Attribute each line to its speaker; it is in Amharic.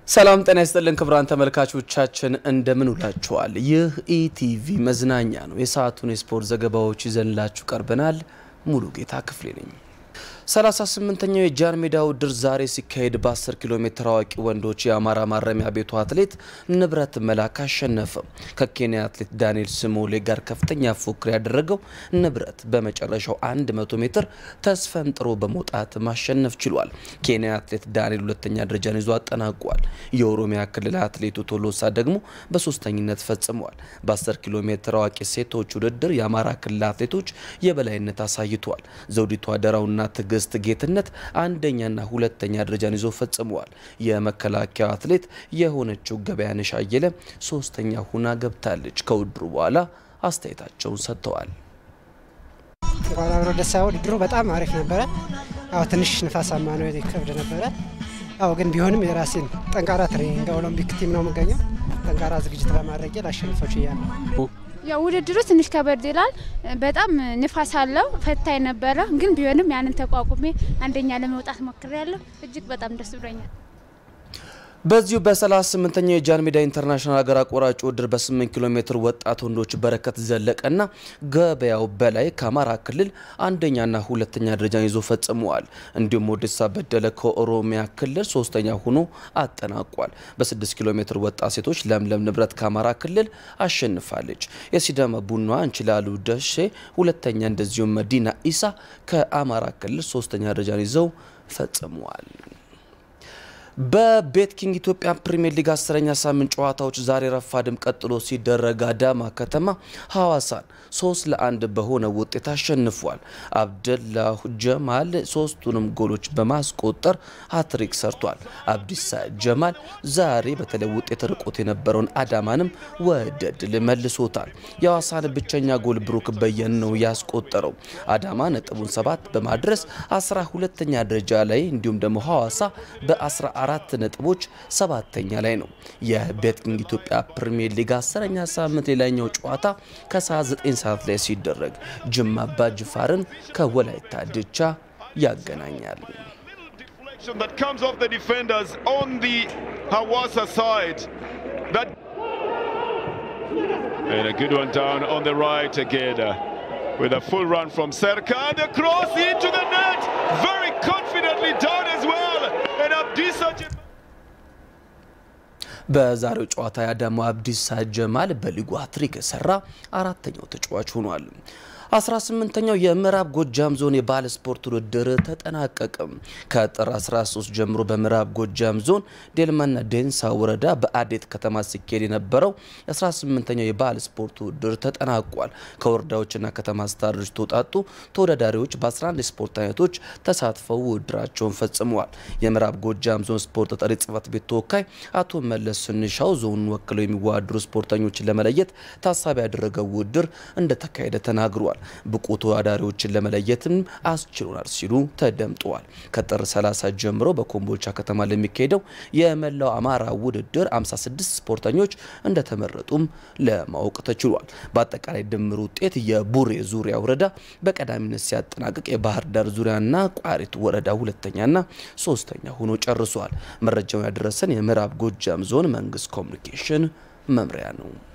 Speaker 1: ሰላም ጤና ይስጥልን ክቡራን ተመልካቾቻችን እንደምን ውላችኋል? ይህ ኢቲቪ መዝናኛ ነው። የሰዓቱን የስፖርት ዘገባዎች ይዘንላችሁ ቀርበናል። ሙሉ ጌታ ክፍሌ ነኝ። 38ኛው የጃን ሜዳ ውድድር ዛሬ ሲካሄድ በ10 ኪሎ ሜትር አዋቂ ወንዶች የአማራ ማረሚያ ቤቱ አትሌት ንብረት መላክ አሸነፈ። ከኬንያ አትሌት ዳንኤል ስሞሌ ጋር ከፍተኛ ፉክክር ያደረገው ንብረት በመጨረሻው 100 ሜትር ተስፈንጥሮ በመውጣት ማሸነፍ ችሏል። ኬንያ አትሌት ዳንኤል ሁለተኛ ደረጃን ይዞ አጠናቋል። የኦሮሚያ ክልል አትሌቱ ቶሎሳ ደግሞ በሶስተኝነት ፈጽመዋል። በ10 ኪሎ ሜትር አዋቂ ሴቶች ውድድር የአማራ ክልል አትሌቶች የበላይነት አሳይተዋል። ዘውዲቱ አደራውና ትዕግስት ጌትነት አንደኛና ሁለተኛ ደረጃን ይዞ ፈጽመዋል። የመከላከያ አትሌት የሆነችው ገበያነሽ አየለ ሶስተኛ ሁና ገብታለች። ከውድድሩ በኋላ አስተያየታቸውን ሰጥተዋል።
Speaker 2: እንኳን አብሮ ደስ ያለው ውድድሩ በጣም አሪፍ ነበረ። ያው ትንሽ ንፋሳማ ነው ከብድ ነበረ። ያው ግን ቢሆንም የራሴን ጠንካራ ትሬኒንግ ኦሎምፒክ ቲም ነው የምገኘው። ጠንካራ ዝግጅት በማድረግ ላሸንፈው ችያለሁ።
Speaker 3: ያው ውድድሩ ትንሽ ከበድ ይላል። በጣም ንፋስ አለው፣ ፈታኝ ነበረ። ግን ቢሆንም ያንን ተቋቁሜ አንደኛ ለመውጣት ሞክሬያለሁ። እጅግ በጣም ደስ ብሎኛል።
Speaker 1: በዚሁ በ38ኛው የጃን ሜዳ ኢንተርናሽናል ሀገር አቋራጭ ውድድር በ8 ኪሎ ሜትር ወጣት ወንዶች በረከት ዘለቀና ገበያው በላይ ከአማራ ክልል አንደኛና ሁለተኛ ደረጃን ይዞ ፈጽመዋል። እንዲሁም ወደሳ በደለ ከኦሮሚያ ክልል ሶስተኛ ሆኖ አጠናቋል። በ6 ኪሎ ሜትር ወጣት ሴቶች ለምለም ንብረት ከአማራ ክልል አሸንፋለች። የሲዳማ ቡና እንችላሉ ደሼ ሁለተኛ፣ እንደዚሁም መዲና ኢሳ ከአማራ ክልል ሶስተኛ ደረጃን ይዘው ፈጽመዋል። በቤት ኪንግ ኢትዮጵያ ፕሪሚየር ሊግ አስረኛ ሳምንት ጨዋታዎች ዛሬ ረፋድም ቀጥሎ ሲደረግ አዳማ ከተማ ሐዋሳን ሶስት ለአንድ በሆነ ውጤት አሸንፏል። አብደላሁ ጀማል ሶስቱንም ጎሎች በማስቆጠር ሀትሪክ ሰርቷል። አብዲሳ ጀማል ዛሬ በተለይ ውጤት ርቆት የነበረውን አዳማንም ወደ ድል መልሶታል። የሐዋሳን ብቸኛ ጎል ብሩክ በየን ነው ያስቆጠረው። አዳማ ነጥቡን ሰባት በማድረስ አስራ ሁለተኛ ደረጃ ላይ እንዲሁም ደግሞ ሐዋሳ በአስራ አራት ነጥቦች ሰባተኛ ላይ ነው። የቤት ኪንግ ኢትዮጵያ ፕሪሚየር ሊግ አስረኛ ሳምንት ሌላኛው ጨዋታ ከሰዓት 9 ሰዓት ላይ ሲደረግ ጅማ አባ ጅፋርን ከወላይታ ድቻ ያገናኛል።
Speaker 4: that comes off the defenders on the Hawassa side. That and a good one down on the right again. uh, With a full run from Serka and a cross into the net. Very confidently done as well. And Abdisa Jam-
Speaker 1: በዛሬው ጨዋታ የአዳማ አብዲሳ ጀማል በሊጉ ሃትሪክ የሰራ አራተኛው ተጫዋች ሆኗል። 18ኛው የምዕራብ ጎጃም ዞን የባህል ስፖርት ውድድር ተጠናቀቀ። ከጥር 13 ጀምሮ በምዕራብ ጎጃም ዞን ዴልማና ዴንሳ ወረዳ በአዴት ከተማ ሲካሄድ የነበረው 18ኛው የባህል ስፖርት ውድድር ተጠናቋል። ከወረዳዎችና ከተማ አስተዳደሮች ተውጣጡ ተወዳዳሪዎች በ11 የስፖርት አይነቶች ተሳትፈው ውድድራቸውን ፈጽመዋል። የምዕራብ ጎጃም ዞን ስፖርት ተጠሪ ጽህፈት ቤት ተወካይ አቶ መለስ ስንሻው ዞኑን ወክለው የሚወዳደሩ ስፖርተኞችን ለመለየት ታሳቢ ያደረገው ውድድር እንደተካሄደ ተናግሯል። ብቁ ተወዳዳሪዎችን ለመለየትም አስችሎናል ሲሉ ተደምጠዋል። ከጥር 30 ጀምሮ በኮምቦልቻ ከተማ ለሚካሄደው የመላው አማራ ውድድር 56 ስፖርተኞች እንደተመረጡም ለማወቅ ተችሏል። በአጠቃላይ ድምር ውጤት የቡሬ ዙሪያ ወረዳ በቀዳሚነት ሲያጠናቅቅ የባህር ዳር ዙሪያና ቋሪት ወረዳ ሁለተኛና ሶስተኛ ሆኖ ጨርሷል። መረጃውን ያደረሰን የምዕራብ ጎጃም ዞን መንግስት ኮሚኒኬሽን መምሪያ ነው።